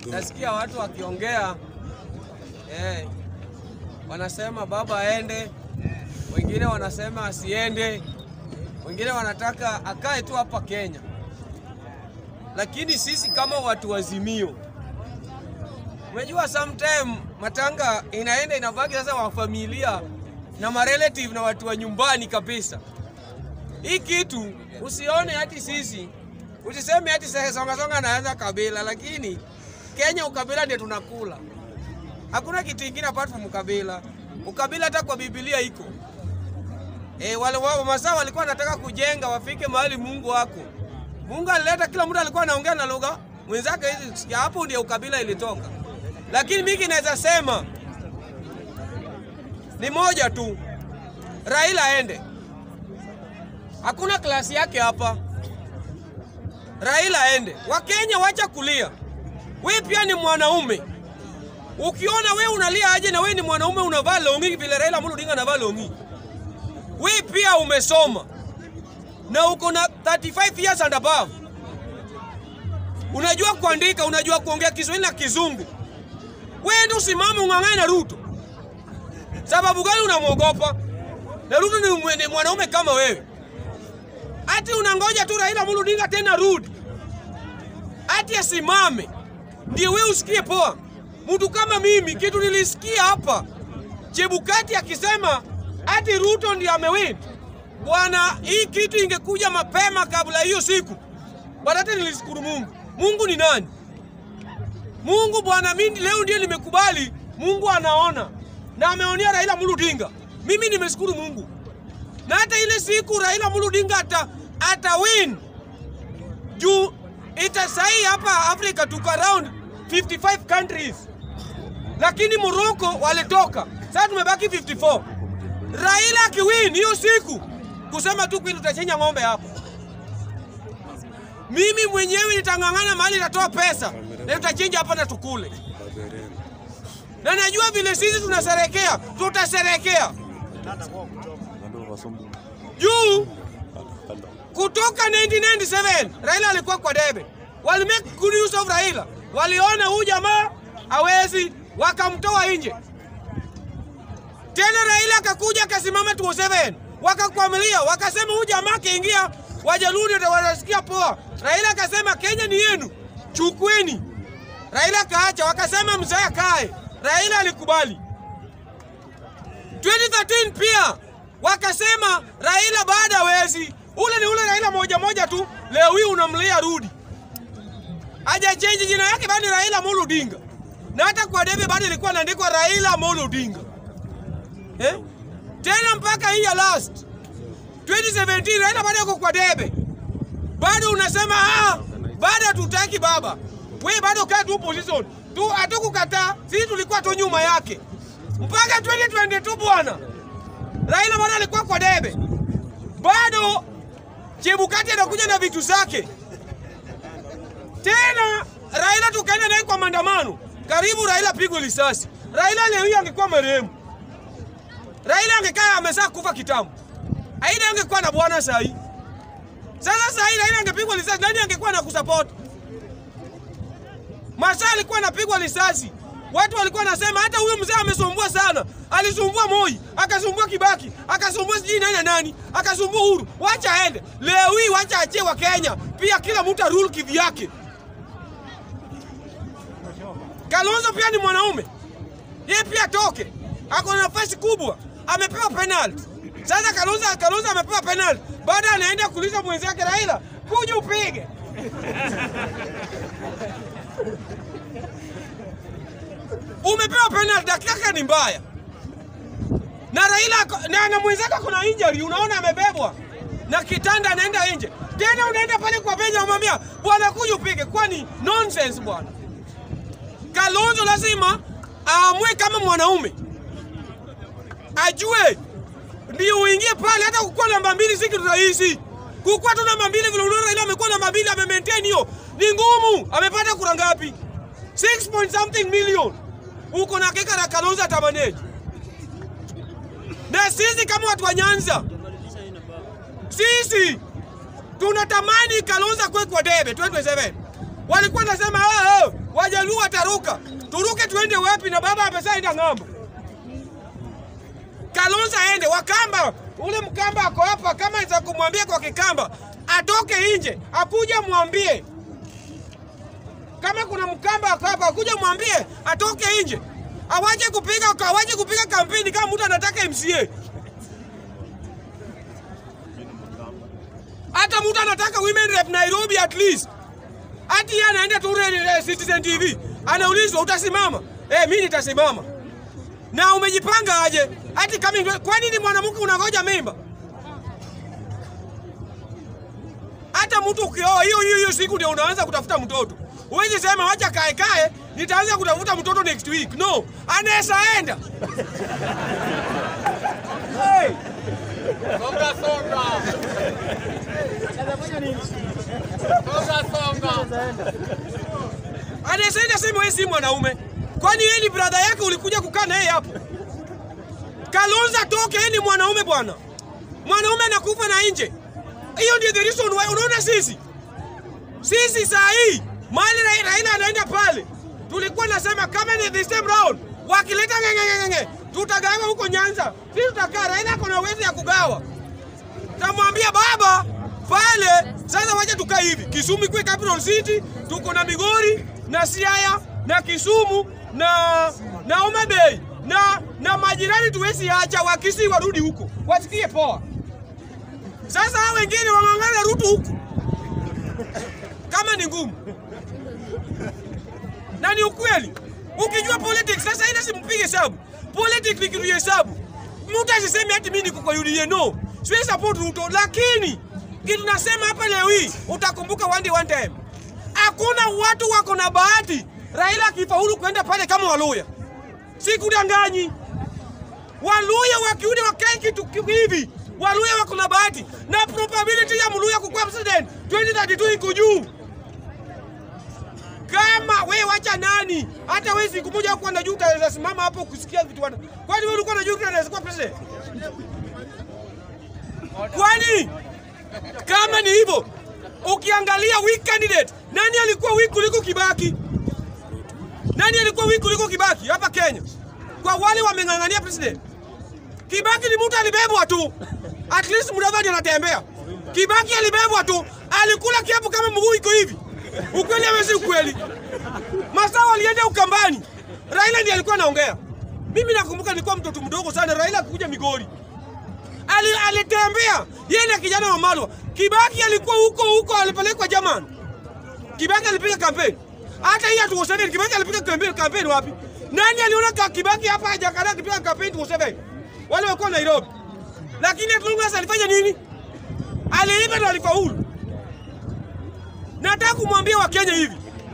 nasikia watu wakiongea eh, wanasema baba aende, wengine wanasema asiende, wengine wanataka akae tu hapa Kenya. Lakini sisi kama watu wazimio, umejua sometime matanga inaenda inabaki sasa wa familia na marelative na watu wa nyumbani kabisa. Hii kitu usione hati sisi usiseme hati sasa songa songa naanza kabila, lakini Kenya ukabila ndio tunakula. Hakuna kitu kingine apart from ukabila. Ukabila hata kwa Biblia iko. E, wale wao masaa walikuwa wanataka kujenga wafike mahali Mungu wako. Mungu alileta kila mtu alikuwa anaongea na lugha mwenzake hizi ya hapo ndio ukabila ilitoka. Lakini mimi naweza sema ni moja tu. Raila aende. Hakuna klasi yake hapa. Raila aende. Wakenya wacha kulia. We pia ni mwanaume. Ukiona we unalia aje na we ni mwanaume unavaa longi vile Raila Amolo Odinga anavaa longi. We pia umesoma na uko na 35 years and above. Unajua kuandika, unajua kuongea Kiswahili na Kizungu. We ndio usimame ung'ang'ane na Ruto. Sababu gani unamwogopa? Na Ruto ni mwe- ni mwanaume kama wewe. Ati unangoja tu Raila Amolo Odinga tena rudi, ati asimame ndio wewe usikie poa. Mtu kama mimi, kitu nilisikia hapa Chebukati akisema ati Ruto ndiye amewin. Bwana, hii kitu ingekuja mapema kabla hiyo siku, bwana, hata nilishukuru Mungu. Mungu ni nani? Mungu bwana, mimi leo ndio nimekubali. Mungu anaona na ameonea Raila Amolo Odinga. Mimi nimeshukuru Mungu na hata ile siku Raila Amolo Odinga ata, ata win juu itasai hapa Afrika tuko around 55 countries, lakini Morocco walitoka, sasa tumebaki 54. Raila akiwin hiyo siku, kusema tu kweli, tutachenya ng'ombe hapo. Mimi mwenyewe nitang'ang'ana mahali nitatoa pesa na tutachinja hapa na tukule, na najua vile sisi tunaserekea, tutaserekea juu kutoka 1997 Raila alikuwa kwa debe, wali make good use of Raila, waliona huyu jamaa hawezi, wakamtoa nje. Tena Raila akakuja akasimama 27 wakakwamilia, wakasema huyu jamaa akiingia Wajaluo ndio wanasikia poa. Raila akasema Kenya ni yenu, chukweni. Raila kaacha, wakasema mzee akae. Raila alikubali. 2013 pia wakasema Raila baada hawezi. Ule ni ule Raila moja moja tu, leo hii unamlia rudi. Hajachange jina yake bado ni Raila Amolo Odinga. Na hata kwa debe bado ilikuwa inaandikwa Raila Amolo Odinga. Eh? Tena mpaka hii ya last 2017 Raila bado yuko kwa debe. Bado unasema ah, bado hatutaki baba. We bado kaa tu position. Tu hatukukataa, sisi tulikuwa tu nyuma yake. Mpaka 2022 bwana. Raila bado alikuwa kwa debe, bado Chebukati anakuja na vitu zake tena. Raila tukaenda naye kwa maandamano, karibu Raila pigwe risasi. Raila leo hii angekuwa marehemu, Raila angekaa amesha kufa kitambo, aida angekuwa na bwana saa hii. Sasa saa hii Raila angepigwa risasi, nani angekuwa na kusupport? Masaa alikuwa anapigwa risasi, watu walikuwa nasema hata huyo mzee amesumbua sana, alisumbua Moi, akasumbua Kibaki, akasumbua sijui nani na nani, akasumbua Uhuru. Wacha aende leo hii, wacha achie wa Kenya pia, kila mtu arule kivyake. Kalonzo pia ni mwanaume, yeye pia toke, ako na nafasi kubwa, amepewa penalty. Sasa Kalonzo, Kalonzo amepewa penalty, baada anaenda kuuliza mwenzake Raila, kuja upige umepewa penalty, dakika yake ni mbaya, na Raila ako- na, na mwenzake kuna injury, unaona amebebwa na kitanda, anaenda nje tena, unaenda pale kwa benja, unamwambia bwana, kuja upige. Kwani nonsense bwana. Kalonzo lazima aamue kama mwanaume, ajue ndio uingie pale. Hata kukuwa namba mbili si kitu rahisi. Kukuwa tu namba mbili vile unaona Raila amekuwa namba mbili, ame maintain hiyo ni ngumu. Amepata kura ngapi? 6 point something million. Uko na hakika na Kalonzo atamanage. Na sisi kama watu wa Nyanza, sisi tunatamani Kalonzo kwe kwa debe 2027. Walikuwa nasema oh, oh, Wajaluo wataruka. Turuke tuende wapi na baba ameshaenda ng'ambo. Kalonzo aende Wakamba, ule Mkamba ako hapa, kama za kumwambia kwa Kikamba atoke nje, akuja mwambie. Kama kuna Mkamba ako hapa, akuja mwambie atoke nje, awache kupiga awache kupiga kampeni kama mtu anataka MCA. Hata mtu anataka women rep Nairobi at least, hati yeye anaenda tu eh, Citizen TV anaulizwa utasimama? Eh, mimi nitasimama na umejipanga aje? Ati kama kwa nini mwanamke unangoja mimba? Hata mtu ukioa hiyo hiyo hiyo siku ndio unaanza kutafuta mtoto. Huwezi sema wacha kae kae, nitaanza kutafuta mtoto next week. No, anaweza enda. hey. Songa songa. Songa songa. Anaweza enda sema wewe si mwanaume. Kwani yeye ni brother yake ulikuja kukaa naye hapo? Kalonzo toke, yeye ni mwanaume bwana. Mwanaume anakufa na nje. Hiyo ndio the reason why unaona sisi. Sisi saa hii mali Ra- Raila anaenda pale. Tulikuwa nasema kama ni the same round wakileta ngengengenge tutagawa huko Nyanza. Sisi tutakaa Raila ako na uwezo ya kugawa. Tamwambia baba pale sasa, wacha tukae hivi. Kisumu ikuwe capital city, tuko na Migori na Siaya na Kisumu na na Homa Bay na na majirani tuwezi acha wakisi warudi huko wasikie poa. Sasa hao wengine wang'ang'ana Ruto huku kama ni ngumu, na ni ukweli. Ukijua politics sasa, ile simpige hesabu. Politics ni kitu ya hesabu. Mtu asiseme ati mimi niko kwa UDA, no, siwezi support Ruto, lakini kitu nasema hapa leo hii utakumbuka one day one time, hakuna watu wako na bahati Raila akifaulu kwenda pale kama Waluya. Sikudanganyi, Waluya wakiudi wakae kitu hivi, Waluya wako na bahati na probability ya Mluya kukuwa president 2032 iko juu. Kama we wacha nani, hata we siku moja kuwa na juu utaweza simama hapo kusikia vitu wana. Kwani wewe ulikuwa na juu unaweza kuwa president? Kwani kama ni hivyo, ukiangalia weak candidate, nani alikuwa weak kuliko Kibaki? Nani alikuwa weak kuliko Kibaki hapa Kenya? Kwa wale wameng'ang'ania president. Kibaki ni mtu alibebwa tu. At least Mudavadi anatembea. Kibaki alibebwa tu. Alikula kiapo kama mguu iko hivi. Ukweli ama si ukweli? Masawa alienda Ukambani. Raila ndiye alikuwa anaongea. Mimi nakumbuka nilikuwa mtoto mdogo sana Raila akuja Migori. Ali, alitembea yeye na kijana wa Malwa. Kibaki alikuwa huko huko alipelekwa German. Kibaki alipiga kampeni. Hata hii atuosebe Kibaki alipiga kampeni kampeni wapi? Nani aliona ka Kibaki hapa hajakana akipiga kampeni tuosebe? Wale walikuwa Nairobi. Lakini Atlungas alifanya nini? Aliiba na alifaulu. Nataka kumwambia Wakenya hivi,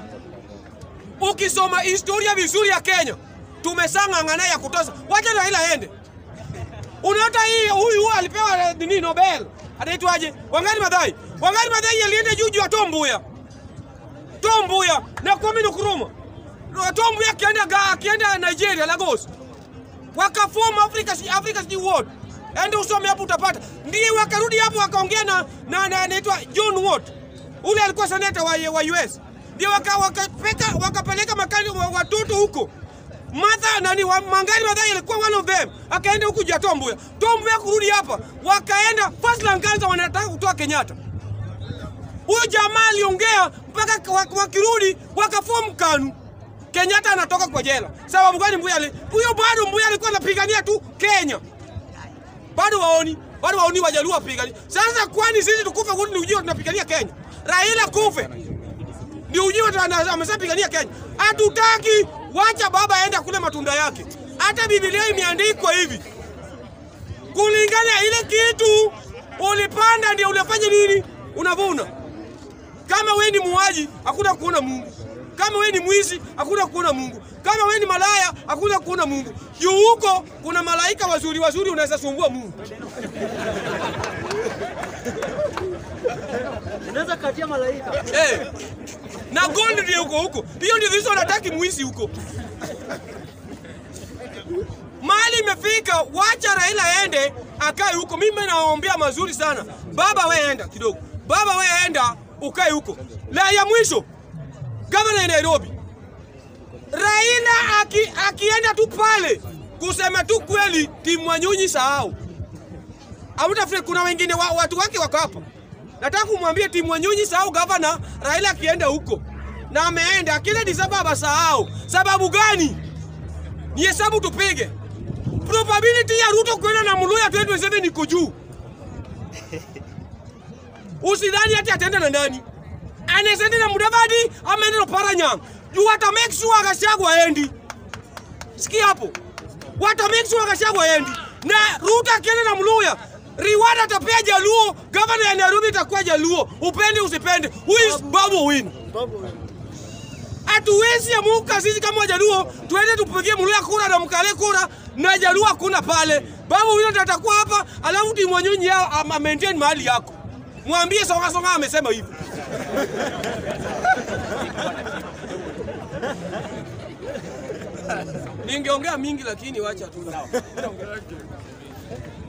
ukisoma historia vizuri ya Kenya, tumesang'ang'ana ya kutosha. Wacha Raila aende. Unaota hii huyu huyu alipewa nini Nobel? Anaitwaje? Wangari Maathai. Wangari Maathai alienda juu juu ya Tom Mboya. Tom Mboya na Kwame Nkrumah. Tom Mboya akienda ga- akienda Nigeria Lagos. Wakaform Africa Africa City World. Ende usome hapo utapata. Ndiye wakarudi hapo wakaongea na na na- anaitwa John Watt. Ule alikuwa seneta wa, wa US. Ndio waka, wakapeka wakapeleka makali wa- watoto huko. Martha nani wa, Mangari Maathai alikuwa one of them. Akaenda huku juu ya Tom Mboya. Tom Mboya kurudi hapa. Wakaenda first Lancaster wanataka kutoa Kenyatta. Huyo jamaa aliongea mpaka wak- wakirudi wakaform KANU. Kenyatta anatoka kwa jela. Sababu gani Mbuya ali? Huyo bado Mbuya alikuwa anapigania tu Kenya. Bado waoni, bado waoni wajaluo wapigania. Sasa kwani sisi tukufe wote ni ujio tunapigania Kenya? Raila kufe. Ndio ujio tuna- ameshapigania Kenya. Hatutaki, wacha baba aende kule matunda yake. Hata Biblia imeandikwa hivi. Kulingana ile kitu ulipanda ndio unafanya nini? Unavuna. Kama we ni muuaji, hakuna kuona Mungu. Kama we ni mwizi, hakuna kuona Mungu. Kama we ni malaya, hakuna kuona Mungu. Juu huko kuna malaika wazuri wazuri, unaweza sumbua Mungu. Unaweza katia malaika. Eh. Na gold ndio huko huko. Hiyo ndio hizo wanataki mwizi huko. Mali imefika, wacha Raila aende akae huko. Mimi nawaombea mazuri sana. Baba we enda kidogo. Baba we enda ukae huko. La ya mwisho, gavana ya Nairobi aki, akienda tu pale kusema tu kweli, timu Wanyonyi sahau. Amtafute, kuna wengine wa, watu wake wako hapa. Nataka kumwambia timu Wanyonyi sahau gavana Raila akienda huko na ameenda kile Disemba basahau. Sababu gani? Ni hesabu tupige. Probability ya Ruto kwenda na Muluya 2027 iko juu. Usidhani ati ataenda na nani? Anaweza enda na Mudavadi ama ende na Paranyang. Juu wata make sure Gachagua haendi. Sikia hapo. Wata make sure Gachagua haendi. Na Ruto akienda na Muluya, reward atapea Jaluo, governor ya Nairobi itakuwa Jaluo. Upende usipende. Who is Babu win? Hatuwezi amuka sisi kama Wajaluo tuende tupigie Muluya kura na Mkale kura na Jaluo hakuna pale. Babu huyo ndo atakuwa hapa, alafu timu Wanyonyi yao ama maintain mahali yako. Mwambie Songa Songa amesema hivyo. Ningeongea mingi lakini wacha tu.